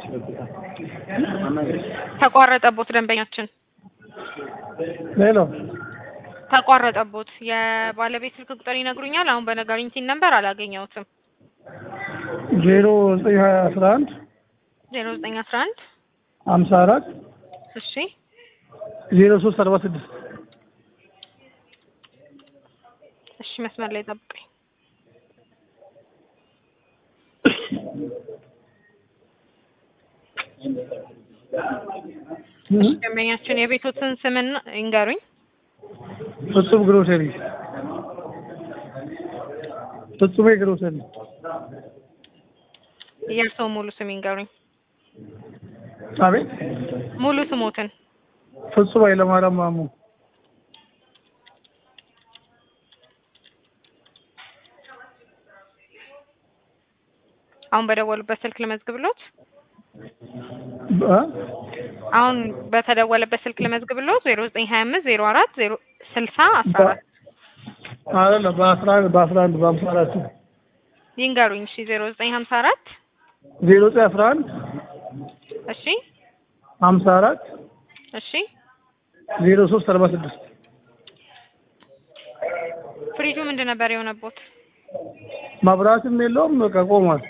ተቋረጠቦት ደንበኛችን ሌሎ ተቋረጠቦት። የባለቤት ስልክ ቁጥር ይነግሩኛል? አሁን በነገሩኝ ሲን ነበር አላገኘሁትም። ዜሮ ዘጠኝ ሀያ አስራ አንድ ዜሮ ዘጠኝ አስራ አንድ ሀምሳ አራት እሺ ዜሮ ሶስት አርባ ስድስት እሺ መስመር ላይ ጠብቀኝ። ደንበኛችን የቤቶትን ስምና ይንገሩኝ። ፍጹም ግሮሰሪ ፍጹሜ ግሮሰሪ የእርስዎ ሙሉ ስም ይንገሩኝ። አቤት ሙሉ ስሞትን ፍጹም ኃይለማርያም ማሙ አሁን በደወሉበት ስልክ ልመዝግብሎት? እ? አሁን በተደወለበት ስልክ ልመዝግብሎት? ዜሮ ዘጠኝ ሀያ አምስት ዜሮ አራት ዜሮ ስልሳ አስራ አራት አይደለም በአስራ አንድ በአስራ አንድ በሀምሳ አራት ይንገሩኝ። እሺ ዜሮ ዘጠኝ ሀምሳ አራት ዜሮ ዘጠኝ አስራ አንድ እሺ ሀምሳ አራት እሺ ዜሮ ሶስት አርባ ስድስት ፍሪጁ ምንድን ነበር የሆነቦት? መብራትም የለውም በቃ ቆሟል።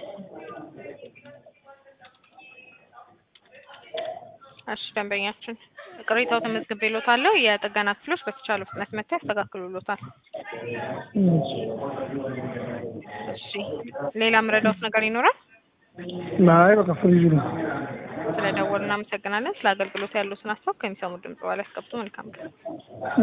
እሺ ደንበኛችን ቅሬታው ተመዝግቤሎታለሁ። የጥገና ክፍሎች በተቻለ ፍጥነት መጥተው ያስተካክሉሎታል። እሺ ሌላ ምረዳውት ነገር ይኖራል? አይ በቃ ፍሪጅ ነው። ስለደወሉ እናመሰግናለን። ስለ አገልግሎት ያሉትን ሀሳብ ከሚሰሙ ድምጽ በኋላ ያስቀምጡ። መልካም ቀን።